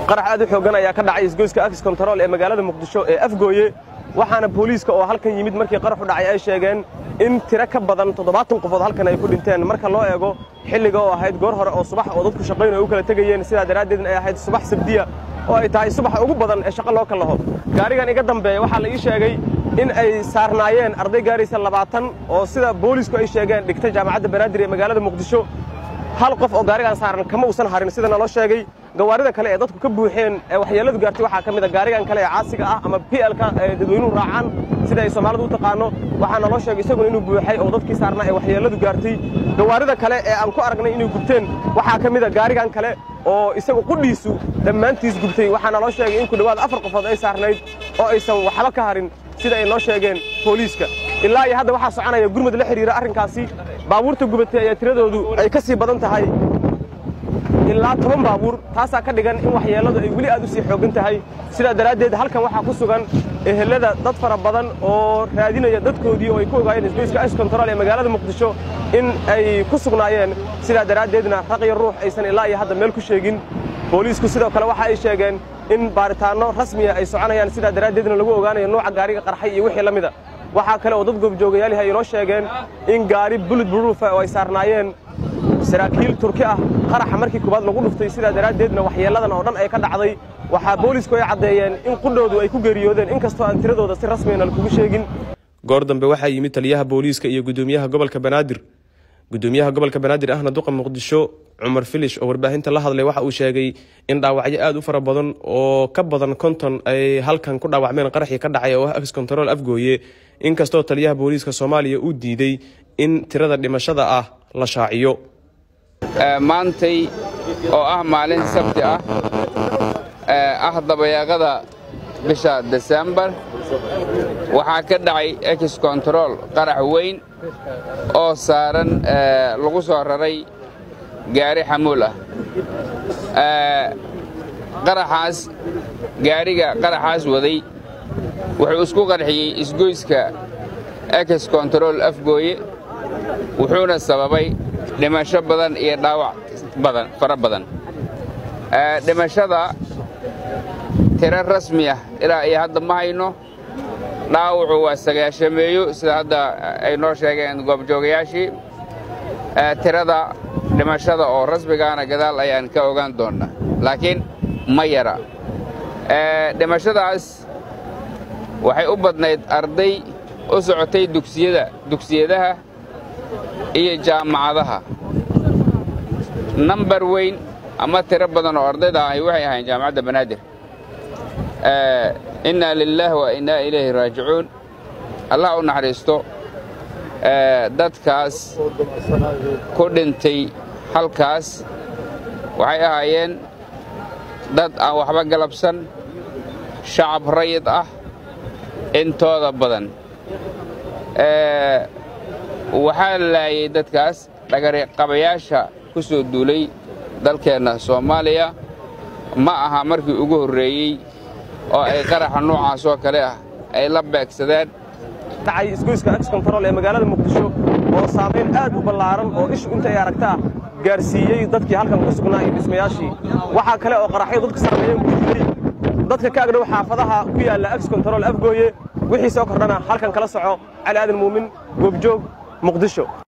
qarax aad u xooggan ayaa ka dhacay isgoyska akis kontarool ee magaalada muqdisho ee afgooye waxaana booliiska oo halkan yimid markii qaraxu dhacay ay sheegeen in tiro ka badan toddobaatan qofood halkan ay ku dhinteen marka loo eego xilliga oo ahayd goor hore oo subax oo dadku shaqayn ay u kala tegayeen sidaa daraaddeedna ay ahayd subax sabdiya oo ay tahay subaxa ugu badan ee shaqo loo kallaho gaarigan iga dambeeya waxaa la ii sheegay in ay saarnaayeen arday gaaraysa labaatan oo sida boolisku ay sheegeen dhigta jaamacadda banaadir ee magaalada muqdisho hal qof oo gaarigan saaran kama uusan harin sida naloo sheegay gawaarida kale ee dadku ka buuxeen ee waxyeelladu gaartay waxaa ka mid a gaarigan kale ee caasiga ah ama blka ee dadweynuhu raacaan sida ay soomaalidu u taqaano waxaa naloo sheegay isaguna inuu buuxay oo dadkii saarnaa ee waxyeelladu gaartay gawaarida kale ee aan ku aragnay inay gubteen waxaa ka mid a gaarigan kale oo isagu qudhiisu dhammaantiis gubtay waxaa naloo sheegay in ku dhowaad afar qofood ay saarnayd oo aysan waxba ka harin sida ay noo sheegeen booliiska ilaa iyo hadda waxaa soconaya gurmud la xidhiira arrinkaasi baabuurta gubatay ayaa tiradoodu ay ka sii badan tahay ilaa toban baabuur taasaa ka dhigan in waxyeelladu ay weli aad u sii xooggan tahay sidaa daraaddeed halkan waxaa ku sugan ehelada dad fara badan oo raadinaya dadkoodii oo ay ku ogaayeen isgoyska ice control ee magaalada muqdisho in ay ku sugnaayeen sidaa daraaddeedna raqiyo ruux aysan ilaa iyo hadda meel ku sheegin booliisku sidoo kale waxa ay sheegeen in baaritaanno rasmiya ay soconayaan sidaa daraaddeedna lagu ogaanayo nooca gaariga qarxay iyo wixii la mida waxaa kale oo dad goobjoogayaal ay inoo sheegeen in gaari bulid buruufa oo ay saarnaayeen saraakiil turki ah qaraxa markii koowaad lagu dhuftay sidaa daraaddeedna waxyeelladan oo dhan ay ka dhacday waxaa boolisku ay caddeeyeen in qudhoodu ay ku geeriyoodeen inkastoo aan tiradooda si rasmiyana lakugu sheegin goor dambe waxaa yimid taliyaha booliiska iyo gudoomiyaha gobolka banaadir gudoomiyaha gobolka banaadir ahna duqa muqdisho cumar filish oo warbaahinta la hadlay waxa uu sheegay in dhaawacyo aad u fara badan oo ka badan konton ay halkan ku dhaawacmeen qaraxii ka dhacay oo ah ax control afgooye inkastoo taliyaha booliiska soomaaliya uu diiday in tirada dhimashada ah la shaaciyo maantay oo ah maalin sabti ah ah dabayaaqada bisha desembar waxaa ka dhacay ex control qarax weyn oo saaran lagu soo raray gaari xamuul ah qaraxaas gaariga qaraxaas waday wuxuu isku qarxiyey isgoyska ex control afgooye wuxuuna sababay dhimasho badan iyo dhaawac badan fara badan dhimashada tiro rasmi ah ilaa iyo hadda ma hayno dhaawacu waa sagaashameeyo sida hadda ay noo sheegeen goobjoogayaashii tirada dhimashada oo rasmigaana gadaal ayaan ka ogaan doonnaa laakiin ma yara dhimashadaas waxay u badnayd arday u socotay dugsiyada dugsiyadaha iyo jaamacadaha nambar weyn ama tiro badan oo ardayda ahi waxay ahayn jaamacadda banaadir innaa lilaah wa innaa ilayhi raajicuun allah u naxariisto dadkaas ku dhintay halkaas waxay ahaayeen dad aan waxba galabsan shacab rayid ah intooda badan waxaa laayay dadkaas dhagariqabayaasha ku soo duulay dalkeenna soomaaliya ma aha markii ugu horreeyey oo ay qaraxa noocaas oo kale ah ay la beegsadeen dhacay isgoyska ax control ee magaalada muqdisho oo saamayn aad u ballaaran oo ishu inta ay aragtaa gaarsiiyey dadkii halkan ku sugnaa iyo dhismayaashii waxaa kale oo qaraxyo dadka saameeyeen ku jiray dadka ka agdhow xaafadaha ku yaalla ax control afgooye wixii soo kordhana halkan kala soco cali aadan muumin goobjoog muqdisho